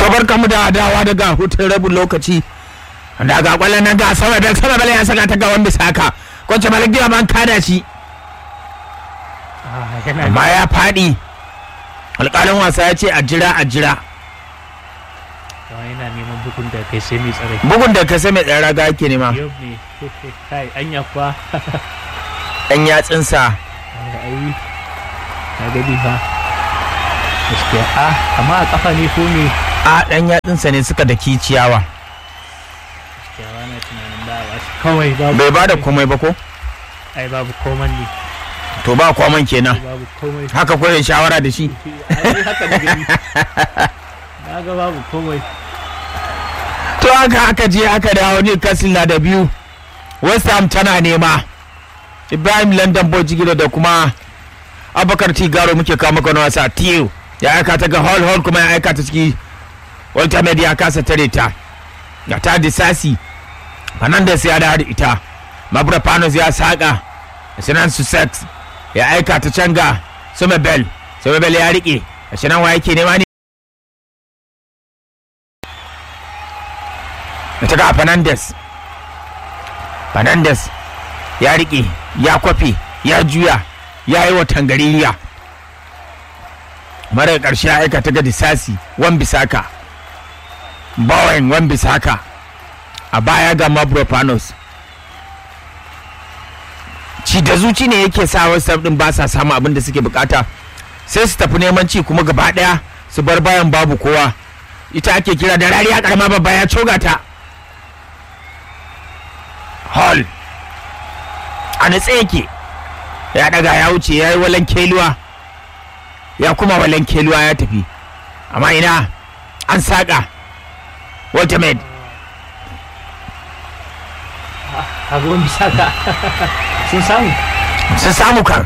to barka mu da dawa daga hutun rabin lokaci daga kwallon nan ga sama da sama bala ya saka ta ga wanda saka kwanci malik diwa man kada shi amma ya faɗi alƙalin wasa ya ce a jira a jira yana neman bugun da kai sai mai tsare bugun da ka sai mai tsara ga ake nema yau ne kai anya kuwa ɗan yatsinsa ai na gani fa gaskiya a amma a kafa ne ko me a ɗan yatsinsa ne suka daki ciyawa gaskiya ba na tunanin ba ba kawai babu bai ba da komai ba ko ai babu koman ne to ba kwaman kenan babu komai haka kwaye shawara da shi ai haka da gani na ga babu komai to haka aka je aka dawo Newcastle na da biyu West Ham tana nema Ibrahim London Boy Jigiro da kuma Abubakar Tigaro muke kawo maka wani wasa Tiyo ya aika ta ga Hall Hall kuma ya aika ta ciki Walter Med ya kasa tare ta ga ta disasi Fernandes ya dawo da ita Mabra Panos ya saka Sinan Sussex ya aika ta can ga Sumebel Sumebel ya rike Sinan wa yake nema ne ta ga Fernandes Fernandes ya riƙe ya kwafe ya juya ya yi wa tangaririya mara ƙarshe ya aika ta ga disasi wan bisaka bawan wan bisaka a baya ga mabropanos ci da zuci ne yake sa wasu din ba sa samu abin da suke bukata sai su tafi neman ci kuma gaba daya su bar bayan babu kowa ita ake kira da rariya karama babba ya coga ta hall a natse yake ya daga ya wuce ya yi walan keluwa ya kuma walan keluwa ya tafi amma ina an saƙa ultimate kaga wani saka sun samu sun samu kan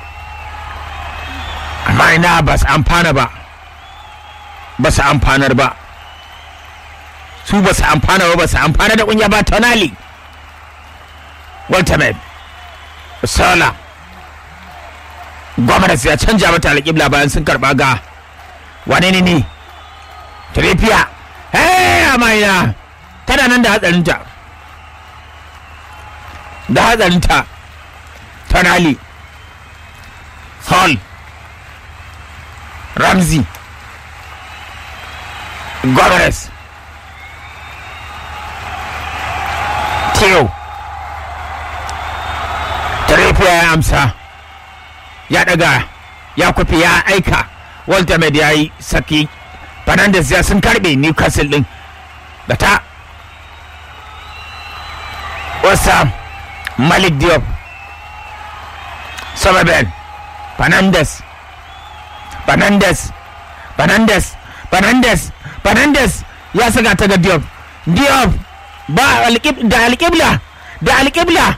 amma ina ba su amfana ba ba su amfanar ba su ba su amfana ba ba su amfana da kunya ba tonali ultimate sola gwamnati ya canja mata alƙibla bayan sun karɓa ga wane ne ne Trippier hey amina tana nan da hatsarinta da hatsarinta tonali hall ramsey gomez Theo Trippier ya amsa ya daga ya kwafi ya aika Walter Med ya yi saki Fernandes ya sun karbe Newcastle din da ta wasa Malik Diop Somerville Fernandes Fernandes Fernandes Fernandes Fernandes ya saka ta ga Diop Diop ba alƙib- da alƙibla da alƙibla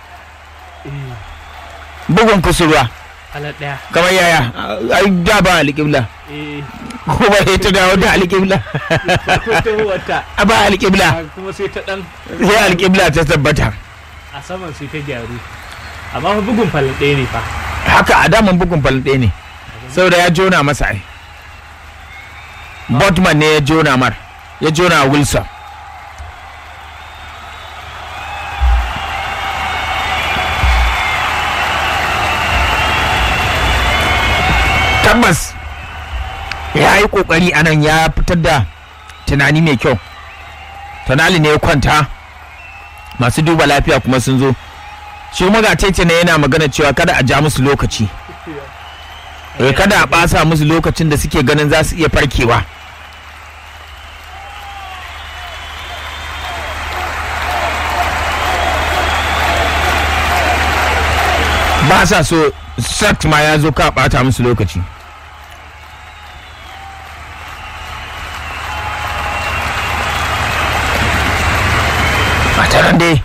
bugun kusurwa halar daya kamar yaya ai da ba alƙibla eh kuma ya ta dawo da alƙibla farko ta wata a ba alƙibla kuma sai ta dan sai alƙibla ta tabbata a saman sai ta gyaru amma fa bugun falin ɗaya ne fa haka a daman bugun falin ɗaya ne saboda ya jona masa ai botman ne ya jona mar ya jona wilson tabbas ya yi kokari a nan ya fitar da tunani mai kyau tunali ne ya kwanta masu duba lafiya kuma sun zo shi kuma ga tece ne yana magana cewa kada a ja musu lokaci Eh, kada a ɓasa musu lokacin da suke ganin za su iya farkewa ba sa so sat ma ya zo ka ɓata musu lokaci